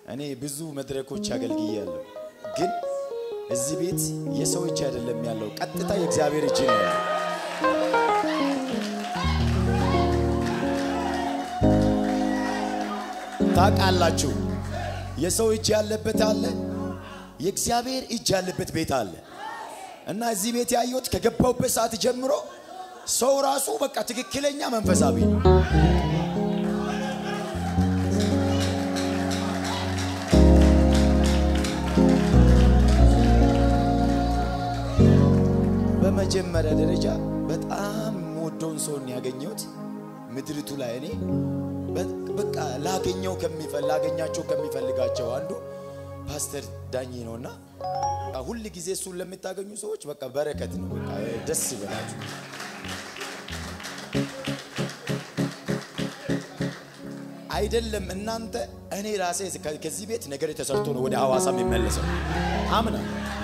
እኔ ብዙ መድረኮች አገልግያለሁ፣ ግን እዚህ ቤት የሰው እጅ አይደለም ያለው፣ ቀጥታ የእግዚአብሔር እጅ ነው ያለው። ታውቃላችሁ፣ የሰው እጅ ያለበት አለ፣ የእግዚአብሔር እጅ ያለበት ቤት አለ። እና እዚህ ቤት ያየሁት ከገባሁበት ሰዓት ጀምሮ ሰው ራሱ በቃ ትክክለኛ መንፈሳዊ ነው። በመጀመሪያ ደረጃ በጣም የምወደውን ሰውን ያገኘሁት ምድሪቱ ላይ እኔ በቃ ላገኘው ከሚፈል ላገኛቸው ከሚፈልጋቸው አንዱ ፓስተር ዳኜ ነውና ሁል ጊዜ እሱን ለምታገኙ ሰዎች በቃ በረከት ነው። በቃ ደስ ይበላችሁ። አይደለም እናንተ እኔ ራሴ ከዚህ ቤት ነገር የተሰርቶ ነው ወደ ሐዋሳ የሚመለሰው አምና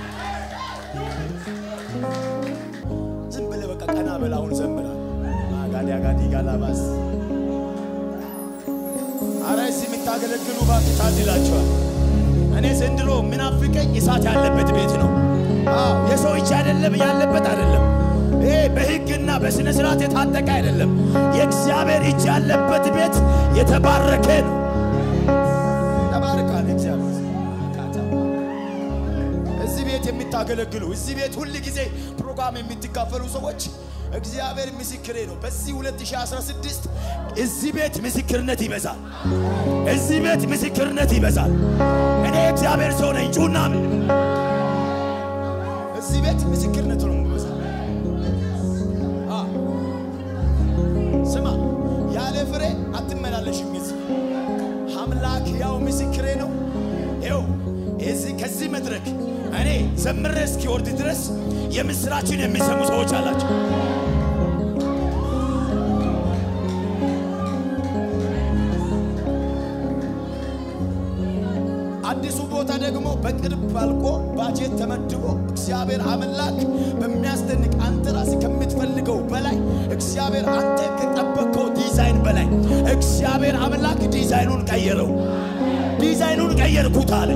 ዝም ብለህ በቃ ቀና በል አሁን ዘምራ አጋዲ አጋዲ ጋላባስ አረ እዚህ የምታገለግሉ እባክህ ታድላችኋል። እኔ ዘንድሮ ምናፍቀኝ እሳት ያለበት ቤት ነው። አዎ የሰው እጅ አይደለም ያለበት አይደለም። ይሄ በሕግና በስነ ስርዓት የታጠቀ አይደለም። የእግዚአብሔር እጅ ያለበት ቤት የተባረከ ነው። ተባርካል እግዚአብሔር። እዚህ ቤት የምታገለግሉ እዚህ ቤት ሁል ጊዜ ፕሮግራም የምትካፈሉ ሰዎች እግዚአብሔር ምስክሬ ነው። በዚህ 2016 እዚህ ቤት ምስክርነት ይበዛል። እዚህ ቤት ምስክርነት ይበዛል። እኔ እግዚአብሔር ሰው ነኝ። ጩና እዚህ ቤት ምስክርነት ነው ይበዛል። ስማ፣ ያለ ፍሬ አትመላለሽም። እዚህ አምላክ ያው ምስክሬ ነው። ይኸው እዚህ ከዚህ መድረክ እኔ ዘምሬ እስኪወርድ ድረስ የምስራችን የሚሰሙ ሰዎች አላቸው። አዲሱ ቦታ ደግሞ በቅርብ አልቆ ባጀት ተመድቦ እግዚአብሔር አምላክ በሚያስደንቅ አንተ ራስህ ከምትፈልገው በላይ እግዚአብሔር አንተ ከጠበቀው ዲዛይን በላይ እግዚአብሔር አምላክ ዲዛይኑን ቀየረው። ዲዛይኑን ቀየርኩት አለ።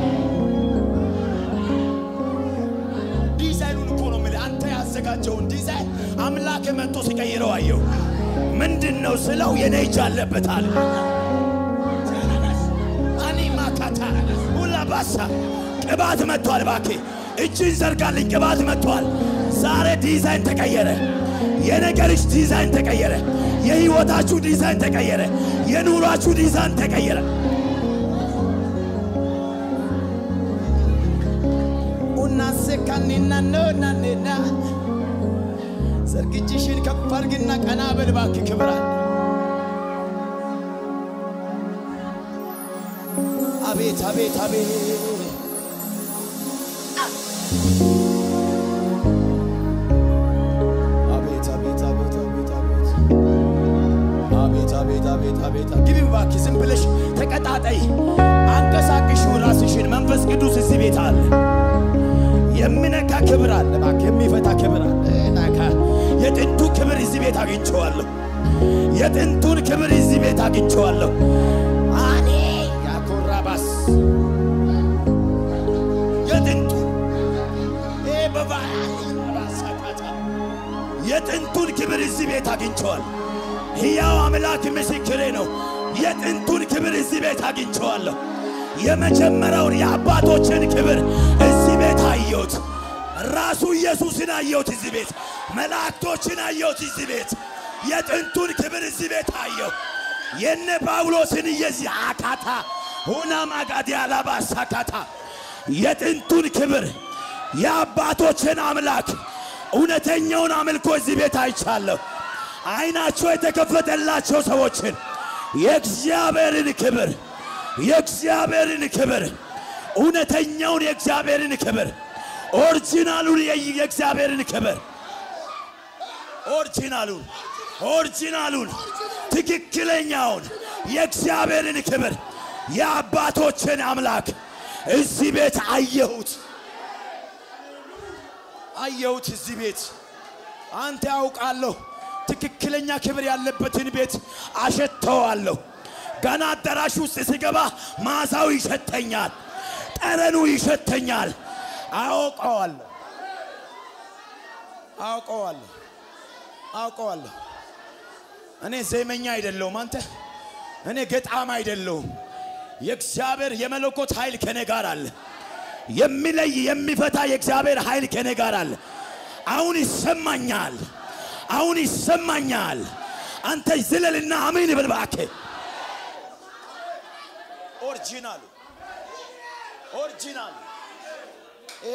ዲዛይኑን እኮ ነው የምልህ። አንተ ያዘጋጀውን ዲዛይን አምላክ መጥቶ ሲቀይረው አየው። ምንድን ነው ስለው የኔ እጅ አለበት አለ። ማካታ ሁላ ባሳ ቅባት መጥቷል። ባኬ እጅን ዘርጋልኝ። ቅባት መጥቷል። ዛሬ ዲዛይን ተቀየረ። የነገርሽ ዲዛይን ተቀየረ። የህይወታችሁ ዲዛይን ተቀየረ። የኑሯችሁ ዲዛይን ተቀየረ። ኡናሴካኒና ነናኔና ዘርግጅሽን ከፍ አድርግና ቀና በል እባክህ ክብራል አቤት አቤት አቤት አቤት አቤት አቤት አቤት አቤት አቤት አቤት አቤት ግቢ እባክህ ዝም ብለሽ ተቀጣጠይ አንቀሳቅሽው ራስሽን መንፈስ ቅዱስ እዚህ ቤት አለ የሚነካ ክብር አለ እባክህ የሚፈታ ክብር አለ ናካ የጥንቱ ክብር እዚህ ቤት አግኝቼዋለሁ የጥንቱን ክብር እዚህ ቤት አግኝቼዋለሁ አኔ ያኮራባስ የጥንቱ በባሳካታ የጥንቱን ክብር እዚህ ቤት አግኝቸዋል። ሕያው አምላክ ምስክሬ ነው። የጥንቱን ክብር እዚህ ቤት አግኝቸዋለሁ። የመጀመሪያውን የአባቶችን ክብር እዚህ ቤት አየሁት። ራሱ ኢየሱስን አየሁት እዚህ ቤት። መላእክቶችን አየሁት እዚህ ቤት። የጥንቱን ክብር እዚህ ቤት አየሁ። የነ ጳውሎስን የዚህ አካታ ሁና ማጋዲ አላባሳካታ የጥንቱን ክብር የአባቶችን አምላክ እውነተኛውን አምልኮ እዚህ ቤት አይቻለሁ። አይናቸው የተከፈተላቸው ሰዎችን የእግዚአብሔርን ክብር የእግዚአብሔርን ክብር እውነተኛውን የእግዚአብሔርን ክብር ኦሪጂናሉን የእግዚአብሔርን ክብር ኦሪጂናሉን ኦሪጂናሉን ትክክለኛውን የእግዚአብሔርን ክብር የአባቶችን አምላክ እዚህ ቤት አየሁት አየሁት እዚህ ቤት አንተ ያውቃለሁ ትክክለኛ ክብር ያለበትን ቤት አሸተዋለሁ ገና አዳራሽ ውስጥ ስገባ ማዛው ይሸተኛል፣ ጠረኑ ይሸተኛል። አውቀዋለሁ አውቀዋለሁ አውቀዋለሁ። እኔ ዜመኛ አይደለሁም። አንተ እኔ ገጣም አይደለሁም። የእግዚአብሔር የመለኮት ኃይል ከኔ ጋር አለ። የሚለይ የሚፈታ የእግዚአብሔር ኃይል ከኔ ጋር አለ። አሁን ይሰማኛል፣ አሁን ይሰማኛል። አንተ ዝለልና አሜን በል እባክህ። ኦሪጂናሉ ኦሪጂናሉ ይሄ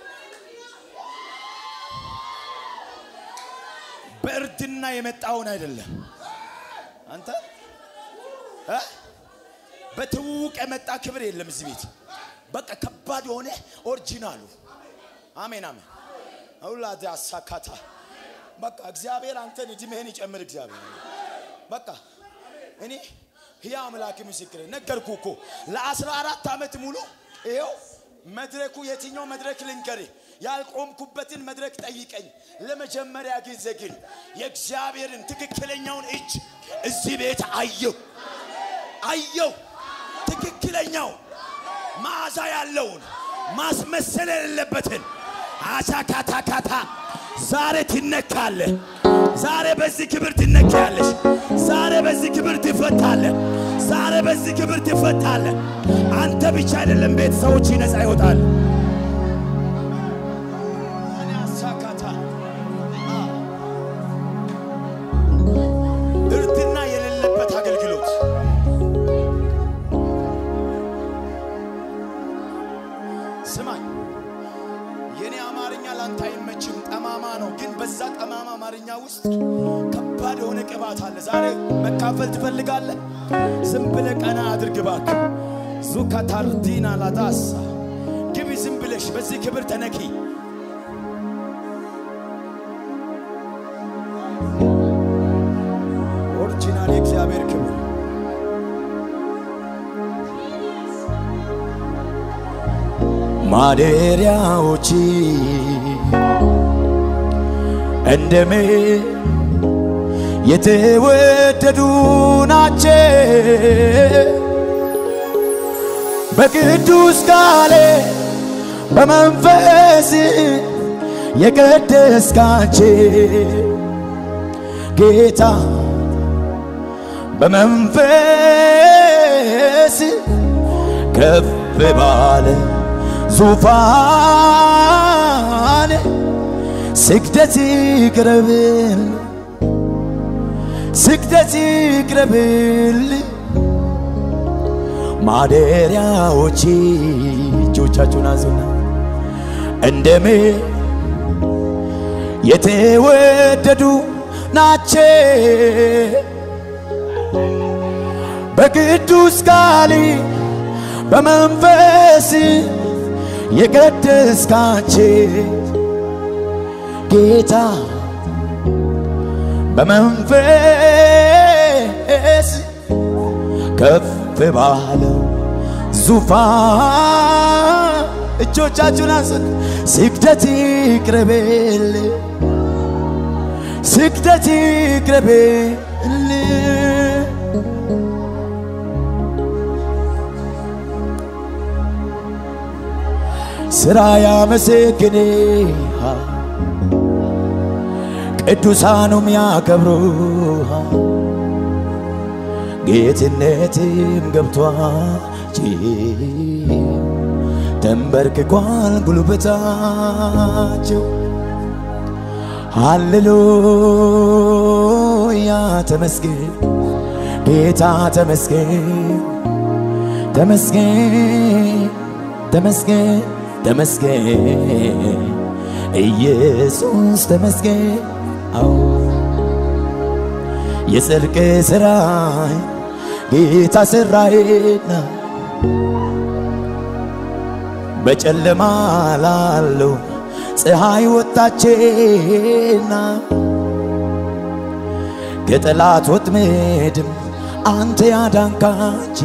በእርድና የመጣውን አይደለም። አንተ እ በትውውቅ የመጣ ክብር የለም እዚህ ቤት። በቃ ከባድ የሆነ ኦሪጂናሉ። አሜን አሜን። አውላድ አሳካታ በቃ እግዚአብሔር አንተን እድሜህን ይጨምር። እግዚአብሔር በቃ እኔ ህያ አምላክ ምስክር ነገርኩ እኮ ለአስራ አራት ዓመት ሙሉ ይኸው መድረኩ የትኛው መድረክ ልንገር ያልቆምኩበትን መድረክ ጠይቀኝ። ለመጀመሪያ ጊዜ ግን የእግዚአብሔርን ትክክለኛውን እጅ እዚህ ቤት አየው አየው። ትክክለኛው መዓዛ ያለውን ማስመሰል የሌለበትን አቻካታካታ ዛሬ ትነካለ። ዛሬ በዚህ ክብር ትነካያለሽ። ዛሬ በዚህ ክብር ትፈታለ። ዛሬ በዚህ ክብር ትፈታለ። አንተ ብቻ አይደለም፣ ቤተሰቦች ነፃ ይወጣል። እኔ አሳካታ እርድና የሌለበት አገልግሎት ስማኝ፣ የኔ አማርኛ ላንተ አይመችም፣ ጠማማ ነው። ግን በዛ ጠማማ አማርኛ ውስጥ ከባድ የሆነ ቅባት አለ። ዛሬ መካፈል ትፈልጋለህ? ዝም ብለህ ቀና አድርግ እባክህ። ዙካታርዲና ላዳሳ ግቢ፣ ዝም ብለሽ በዚህ ክብር ተነኪ። ኦሪጂናል የእግዚአብሔር ክብር ማደሪያዎች እንደሜ የተወደዱ ናቸው። በቅዱስ ቃሌ በመንፈስ የቀደስካቸው ጌታ በመንፈስ ከፍ ባለ ዙፋን ስግደት ይቅረብል ስግደት ይቅረብል ማደሪያዎች እጆቻችሁን አዙና እንደሜ የተወደዱ ናቸው በቅዱስ ቃል በመንፈስ የቀደስካቸው ጌታ በመንፈስ ከፍ ባለው ዙፋን እጆቻችሁን አንሱት። ስግደት ይቅረብል፣ ስግደት ይቅረብል። ስራ ያመሰግኔ ቅዱሳኑም ያከብሩ ጌትነትም ገብቷቸው ተንበርክኳል ጉልበታቸው። ሃሌሉያ ተመስገን ጌታ ተመስገን ተመስገን ተመስገን ተመስገን ኢየሱስ ተመስገን። አዎ የጽድቅ ሥራ ጌታ ሠራዬና በጨለማ ላለው ፀሐይ ወጣቼና ከጠላት ወጥመድም አንተ ያዳንካች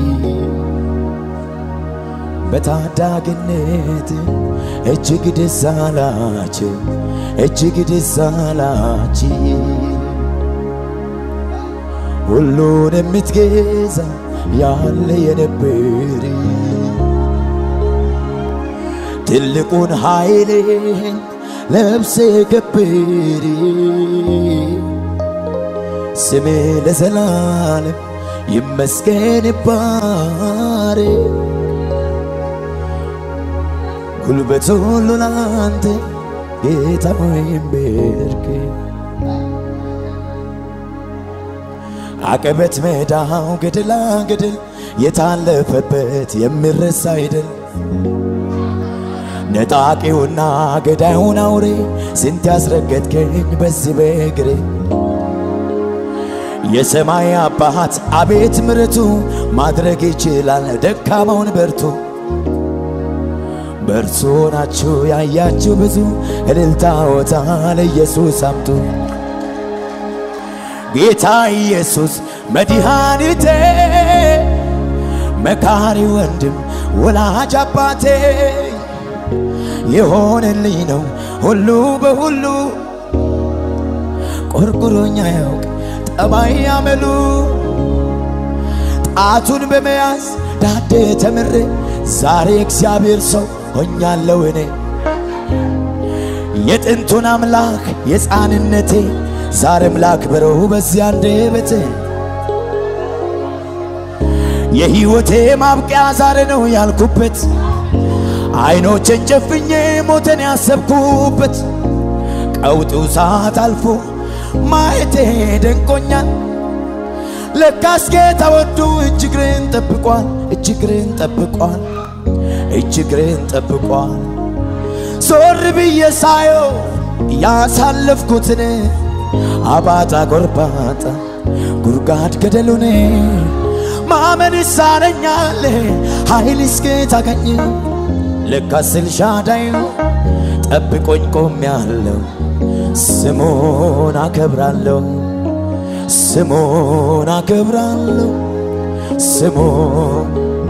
በታዳግነት እጅግ ደስ አላቸው እጅግ ደስ አላች ሁሉን የምትገዛ ያለ የነበር ትልቁን ኃይልን ለብሴ ከብር ስሜ ለዘላለም ይመስገን ባሬ ጉልበት ሁሉ ላንተ ጌታ ሆይ ይንበርክ አቀበት ሜዳው ገደላ ገደል የታለፈበት የሚረሳ አይደል ነጣቂውና ገዳዩን አውሬ ስንት ያስረገጥከኝ በዚህ በእግሬ የሰማይ አባት አቤት ምረቱ ማድረግ ይችላል ደካማውን በርቱ በእርሱ ናችሁ ያያችሁ ብዙ እልልታ ወታ ለኢየሱስ አምጡ ጌታ ኢየሱስ መድኃኒቴ መካሪ ወንድም ወላጅ አባቴ የሆነልኝ ነው ሁሉ በሁሉ ቆርቁሮኛ ያውቅ ጠባይ ያመሉ ጣቱን በመያዝ ዳዴ ተምሬ ዛሬ እግዚአብሔር ሰው ሆኛለሁ እኔ የጥንቱን አምላክ የሕፃንነቴ ዛሬም ላክብረው በዚያ አንደበቴ የሕይወቴ ማብቂያ ዛሬ ነው ያልኩበት አይኖቼን ጨፍኜ ሞተን ያሰብኩበት ቀውጢው ሰዓት አልፎ ማየቴ ደንቆኛል። ለካስ ጌታ ወዱ እጅግሬን ጠብቋል፣ እጅግሬን ጠብቋል፣ እጅግሬን ጠብቋል። ዞር ብዬ ሳየው ያሳለፍኩትን አባጣ ጎርባጣ ጉድጓድ ገደሉን ማመን ይሳነኛል ኃይል እስከ ታገኝ ለካስ ኤልሻዳይ ጠብቆኝ ቆሜያለሁ ስሙን አከብራለሁ ስሙን አከብራለሁ ስሙን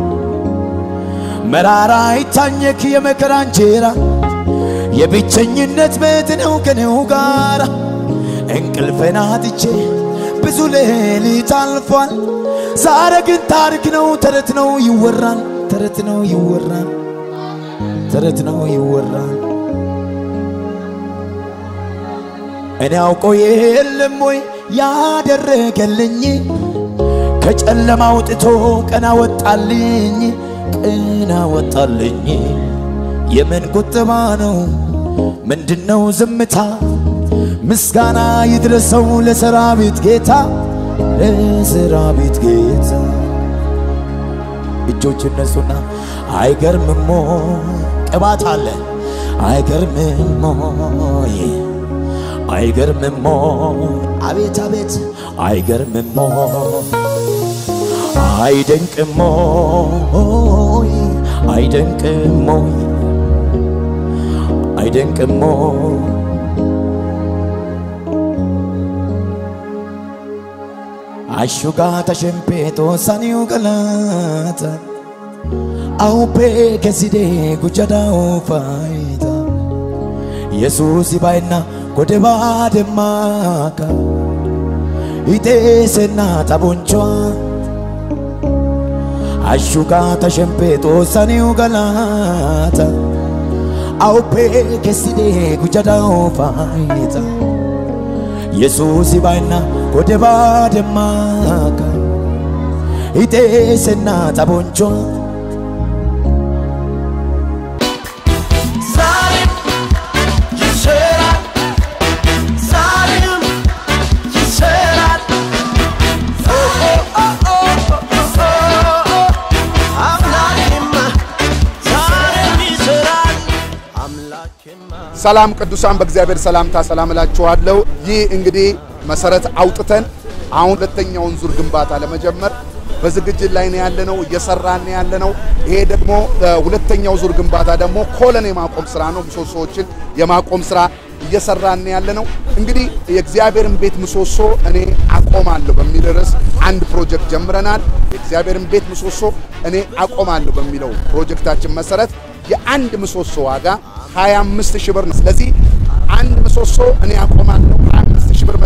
መራራ ይታኘክ የመከራ እንጀራ የብቸኝነት ቤት ነው ከኔው ጋር እንቅልፌን አጥቼ ብዙ ሌሊት አልፏል። ዛሬ ግን ታሪክ ነው ተረት ነው ይወራል ተረት ነው ይወራል ተረት ነው ይወራል። እኔ አውቀው የለም ወይ ያደረገልኝ ከጨለማ አውጥቶ ቀና ወጣልኝ ቀና ወጣልኝ። የምን ቁጠባ ነው ምንድነው ዝምታ? ምስጋና ይድረሰው ለሰራዊት ጌታ ለሰራዊት ጌታ። እጆች እነሱና አይገርምሞ ቅባት አለ አይገርምሞ አይገርምሞ አቤት አቤት አይገርምሞ አይደንቅሞ አይደንቅሞ አይደንቅሞ asciugata scempeto saniu galata au pe che si de gucciada o faita yesusi baina godeba de maka ite senata bonchoa asciugata scempeto saniu galata au pe che si de gucciada o faita yesusi baina godeba ደማካ ኢቴስና ታቦንቿ ዛሬም ይሰራል፣ ዛሬም ይሰራል። ኦ ኦ ኦ ኦ ኦ አምላኬማ ዛሬም ይሰራል፣ አምላኬማ ሰላም ቅዱሳን በእግዚአብሔር ሰላምታ ሰላም እላችኋለሁ። ይህ እንግዲህ መሰረት አውጥተን አሁን ሁለተኛውን ዙር ግንባታ ለመጀመር በዝግጅት ላይ ነው ያለነው፣ እየሰራን ነው ያለነው። ይሄ ደግሞ ሁለተኛው ዙር ግንባታ ደግሞ ኮለን የማቆም ስራ ነው። ምሰሶዎችን የማቆም ስራ እየሰራን ነው ያለነው። እንግዲህ የእግዚአብሔርን ቤት ምሰሶ እኔ አቆማለሁ በሚል ርዕስ አንድ ፕሮጀክት ጀምረናል። የእግዚአብሔርን ቤት ምሰሶ እኔ አቆማለሁ በሚለው ፕሮጀክታችን መሰረት የአንድ ምሰሶ ዋጋ 25 ሺህ ብር ነው። ስለዚህ አንድ ምሰሶ እኔ አቆማለሁ 25 ሺህ ብር መስጠት እፈልጋለሁ።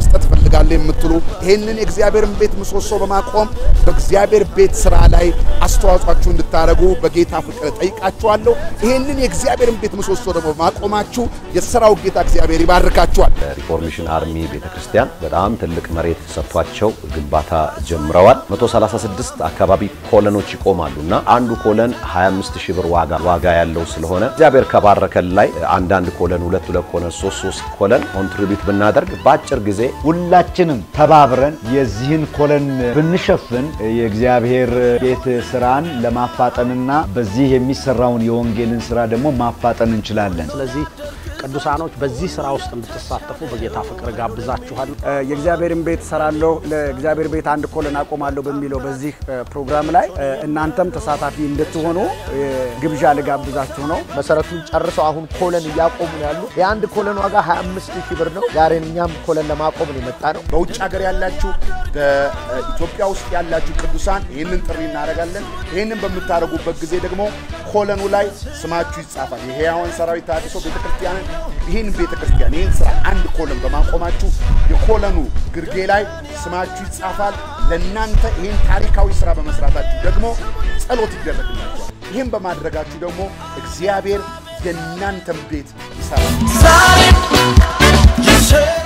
እፈልጋለሁ የምትሉ ይህንን የእግዚአብሔርን ቤት ምሰሶ በማቆም በእግዚአብሔር ቤት ስራ ላይ አስተዋጽኦአችሁ እንድታደርጉ በጌታ ፍቅር ጠይቃችኋለሁ። ይህንን የእግዚአብሔርን ቤት ምሰሶ ደግሞ በማቆማችሁ የሥራው ጌታ እግዚአብሔር ይባርካችኋል። ሪፎርሜሽን አርሚ ቤተክርስቲያን በጣም ትልቅ መሬት ሰጥቷቸው ግንባታ ጀምረዋል። 136 አካባቢ ኮለኖች ይቆማሉ እና አንዱ ኮለን 25 ሺህ ብር ዋጋ ዋጋ ያለው ስለሆነ እግዚአብሔር ከባረከን ላይ አንዳንድ ኮለን ሁለት ሁለት ኮለን ሶስት ሶስት ኮለን ኮንትሪቢዩት ብናደርግ በአጭር ጊዜ ሁላችንም ተባብረን የዚህን ኮለን ብንሸፍን የእግዚአብሔር ቤት ስራን ለማፋጠንና በዚህ የሚሰራውን የወንጌልን ስራ ደግሞ ማፋጠን እንችላለን። ስለዚህ ቅዱሳኖች በዚህ ስራ ውስጥ እንድትሳተፉ በጌታ ፍቅር ጋብዛችኋል። የእግዚአብሔርን ቤት እሰራለሁ ለእግዚአብሔር ቤት አንድ ኮለን አቆማለሁ በሚለው በዚህ ፕሮግራም ላይ እናንተም ተሳታፊ እንድትሆኑ ግብዣ ልጋብዛችሁ ነው። መሰረቱን ጨርሰው አሁን ኮለን እያቆሙ ነው ያሉ። የአንድ ኮለን ዋጋ 25 ሺህ ብር ነው። ዛሬ እኛም ኮለን ለማቆም ነው የመጣ ነው። በውጭ ሀገር ያላችሁ በኢትዮጵያ ውስጥ ያላችሁ ቅዱሳን ይህንን ጥሪ እናደርጋለን። ይህንን በምታደርጉበት ጊዜ ደግሞ ኮለኑ ላይ ስማችሁ ይጻፋል። የሕያዋን ሰራዊት ተሃድሶ ቤተክርስቲያንን ይህን ቤተክርስቲያን ይህን ስራ አንድ ኮለን በማቆማችሁ የኮለኑ ግርጌ ላይ ስማችሁ ይጻፋል። ለእናንተ ይህን ታሪካዊ ስራ በመስራታችሁ ደግሞ ጸሎት ይደረግላችኋል። ይህን በማድረጋችሁ ደግሞ እግዚአብሔር የእናንተን ቤት ይሰራል። ዛሬ ይሰራል